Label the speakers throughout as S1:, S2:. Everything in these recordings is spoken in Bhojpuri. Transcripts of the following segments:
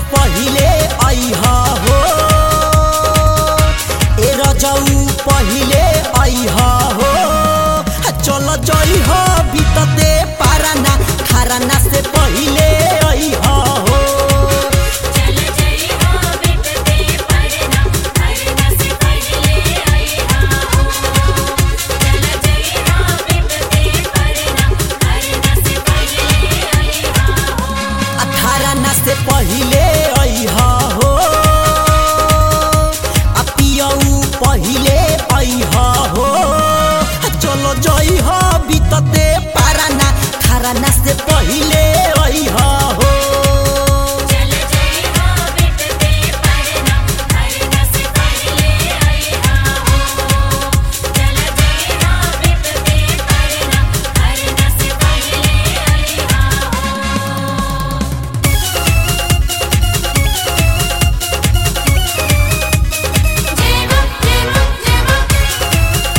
S1: पहिले अइह हो ए रजऊ पहिले अइह हो चल जइह बितते पाराना खाराना से पहिले अइह हो
S2: चल जई हो बिटते परना परना से पहिले आईहा हो चल जई हो बिटते परना परना से पहिले आईहा हो
S1: अठारना से पहिले अइह हो आ पियऊ पहिले अइह हो चलो जइह बितते पाराना खाराना से पहिले अइह हो
S2: चल जई हो बिटते परना परना से पहिले आईहा हो चल जई हो बिटते परना परना से पहिले आईहा हो जय हो जय हो जय हो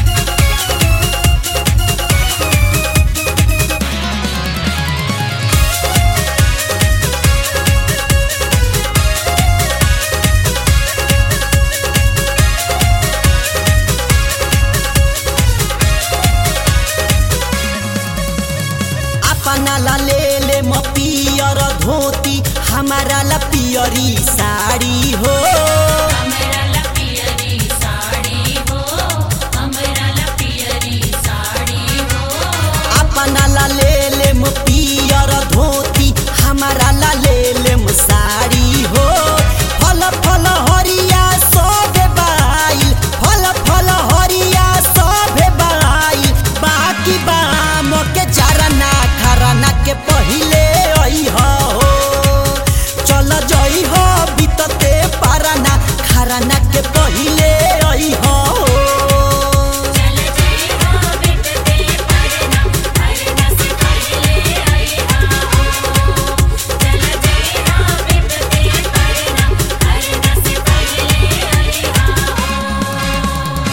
S1: अपना ला ले ले म पियर धोती हमारा ला पियरी साड़ी हो
S2: हमरा ला पियरी साड़ी हो हमरा ला पियरी साड़ी हो
S1: अपना ला ले ले म पियर धोती हमारा ला ले ले म साड़ी हो फल फल हरिया सब बाई फल फल हरिया सब बाई बाकी बाम के चारना खरना के पहिले अइह हो चल जइह बितते पारना खरना के पहिले अइह हो
S2: चल जई हो बिटते परना परना से पहिले आईहा हो चल जई हो बिटते परना परना से पहिले आईहा हो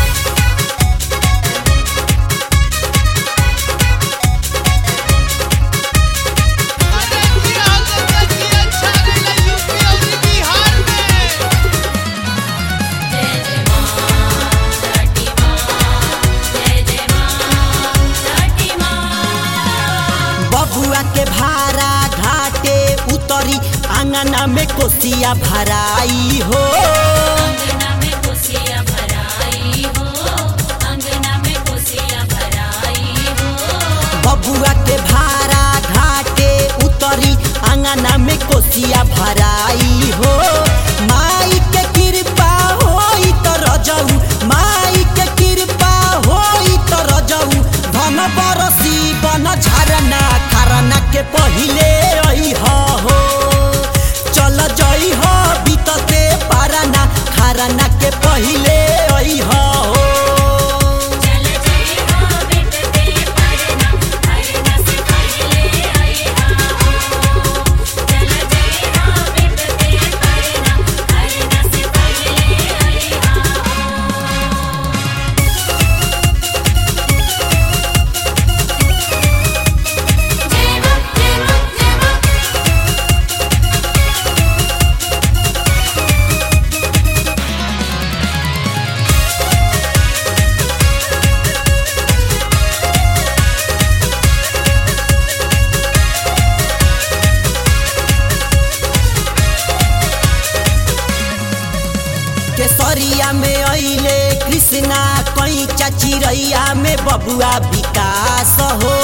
S3: अरे जिया गंगा अच्छा गइला यूपी और बिहार में
S2: जय जय मां छठी मां जय जय मां छठी मां
S1: बबुआ के भारा घाटे उतरी आंगना में कोसिया भराई हो
S2: अंगना में कोसिया भराई हो अंगना में कोसिया भराई हो
S1: बबुआ के भारा घाटे उतरी आंगना में कोसिया भराई हो माई के कृपा होई त रजऊ माई के कृपा होई त रजऊ धन बरसी बन झरना खरना के पहिले अइह हो चल जइह बितते पारना खरना के पहिले अइह हो
S2: चल जई हो बिटते परना परना से पहिले आईहा हो चल जई हो बिटते परना परना से पहिले आईहा हो जय हो जय हो जय हो
S1: केसरिया में अइले कृष्णा कैचा चिरैया में बबुआ विकास हो